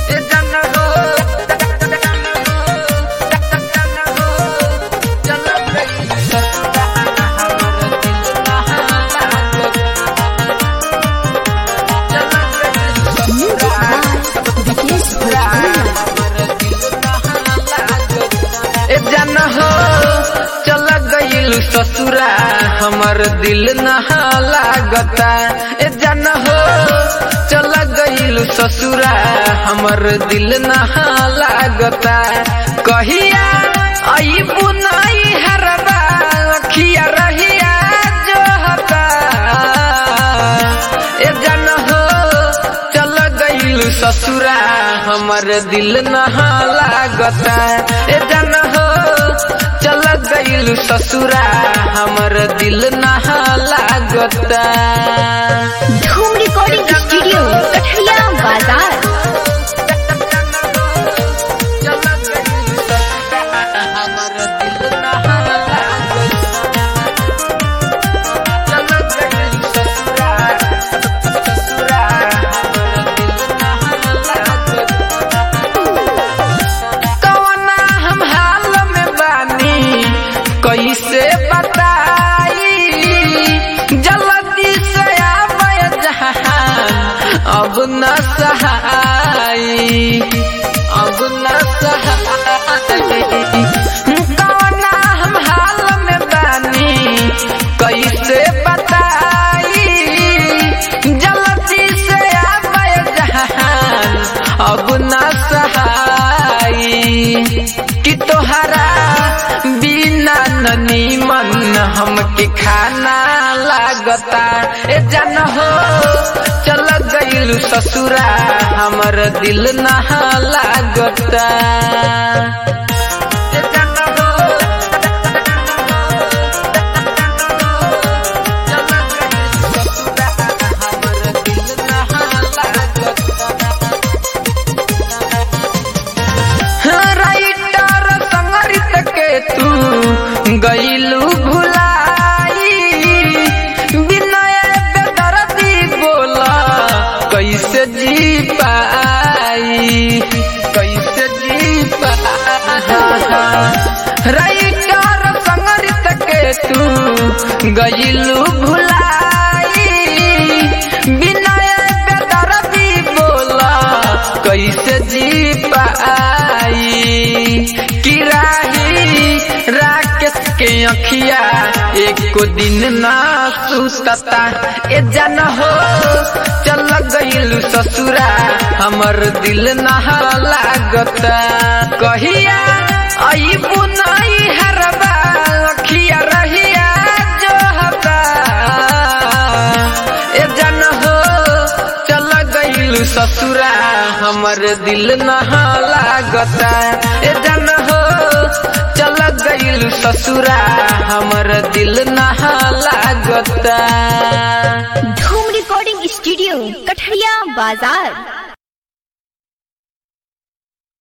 ए जन हो चल गइल ससुरा हमर दिल नहा लागता चल गइल Music ससुरा by Vikesh Bhojpuria. ए जन हो चल गइल ससुरा हमर दिल नहा लागता ए जन हो चल गइल ससुरा हमर दिल नहा लागता कहिया आई बुनाई हरबा अखिया रहिया जो हता ए जन हो चल गइल ससुरा हमर दिल नहा लागता ए जन हो चल गइल ससुरा हमर दिल नहा लागता Dhoom Recording Studio, Kathria Bazaar. चल गइल ससुरा हमर दिल नहा लागता चल गइल ससुरा ससुरा हमर दिल नहा लागता कवना हम हाल में बानी कैसे बताई जल्दी से आवे जहान अब न सहाई अब न सहाई कवना हम हाल में बानी कैसे बताई जल्दी से आवे जहान अब न सहाई कि तोहरा बिना ननी मन हमके खाना लागता ए जन हो चल गइल ससुरा हमर दिल नहा लागता ए जन हो चल गइल ससुरा हमर दिल नहा लागता राइटर संगरित के तू गईलू भुलाई विनय बेदर्दी बोला कैसे जी पाई कैसे जी पाई राइटर संगरित के तू गईलू भुलाई विनय बेदर्दी बोला कैसे जी पाई किराही राकेश के अखिया एको दिन ना सुतता ए जन हो चल गइल ससुरा हमर दिल नहा लागता कहिया आई बुनाई हरबा अखिया रहिया जो हता ए जन हो चल गइल ससुरा हमर दिल नहा लागता ए जन हो चल गइल ससुरा हमर दिल नहा लागता Dhoom Recording Studio, Kathria Bazaar.